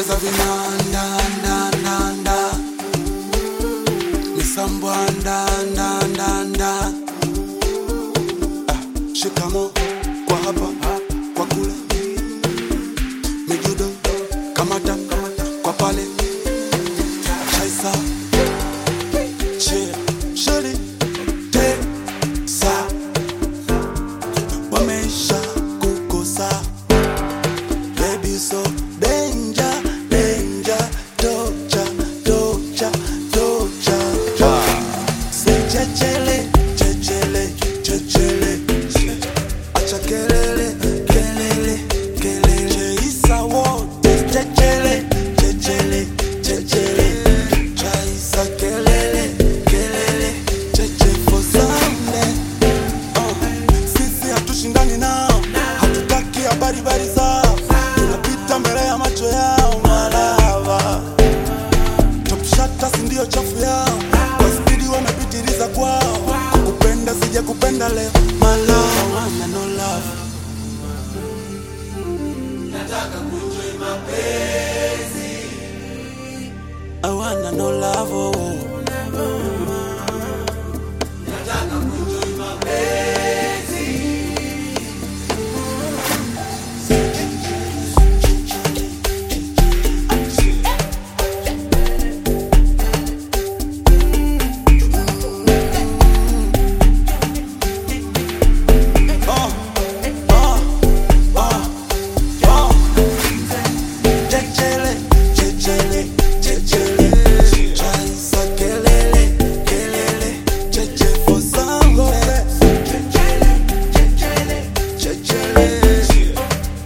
ongeza vinanda nda nda nda misambwa nda nda nda nda ah, shikamo kwa hapa kwa kule mijudo kamata kwa pale chaisa chia sheri tesa wamesha kukosa baby so danger danger tocha tocha tocha say chechele chechele chechele acha kelele kelele kelele isa wote chechele chechele chechele chaisa kelele kelele cheche for Sunday uh, sisi hatushindani nao hatutaki habari bari zao tunapita mbele ya macho yao malava topshata si ndio chafu yao kwa spidi wamepitiliza kwao kupenda sija kupenda leo malawa wana no love I wanna no love oh. Oh, oh, oh, oh. Chechele, chechele, chechele. Chaisa kelele, kelele. Cheche for Sunday. Chechele, chechele.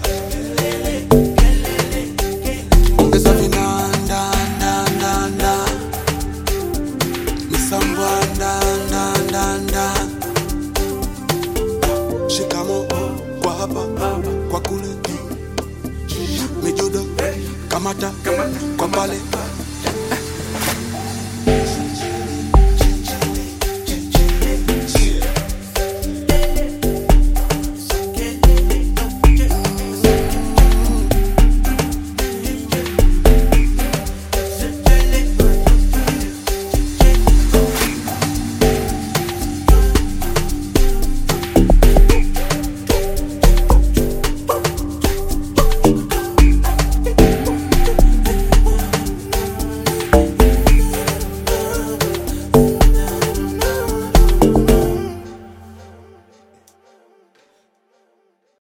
Ongeza vinanda, nda, nda, nda. Misambwa, nda, nda, nda, nda. Shikamo kwa hapa kwa kule mijudo kamata kwa pale